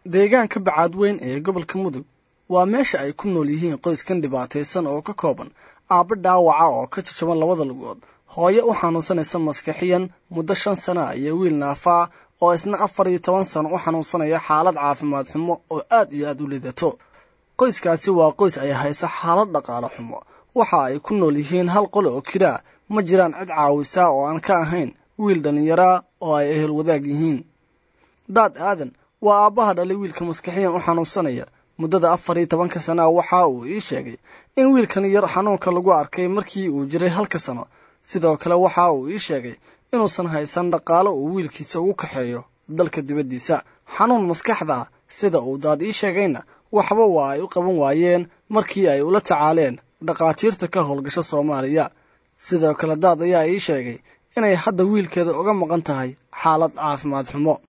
deegaanka bacaadweyn ee gobolka mudug waa meesha ay ku nool yihiin qoyskan dhibaataysan oo ka kooban aabba dhaawaca oo ka jajaban labada lugood hooyo u xanuunsanaysa maskaxiyan muddo shan sana iyo wiil naafaa oo isna afar iyo toban sano u xanuunsanaya xaalad caafimaad xumo oo aad iyo aad u lidato qoyskaasi waa qoys ay hayso xaalad dhaqaale xumo waxa ay ku nool yihiin hal qole oo kiraa ma jiraan cid caawisa oo aan ka ahayn wiil dhallinyaraa oo ay ehel wadaag yihiin daad aadan waa aabbaha dhalay wiilka maskaxiyan u xanuunsanaya muddada afar iyo tobanka sanaa waxa uu ii sheegay in wiilkan yar xanuunka lagu arkay markii uu jiray halka sano sidoo kale waxa uu ii sheegay inuusan haysan dhaqaalo uu wiilkiisa ugu kaxeeyo dalka dibaddiisa xanuun maskaxda sida uu daad ii sheegayna waxba waa ay u qaban waayeen markii ay ula tacaaleen dhakhaatiirta ka howlgasho soomaaliya sidoo kale daad ayaa ii sheegay inay hadda wiilkeeda uga maqan tahay xaalad caafimaad xumo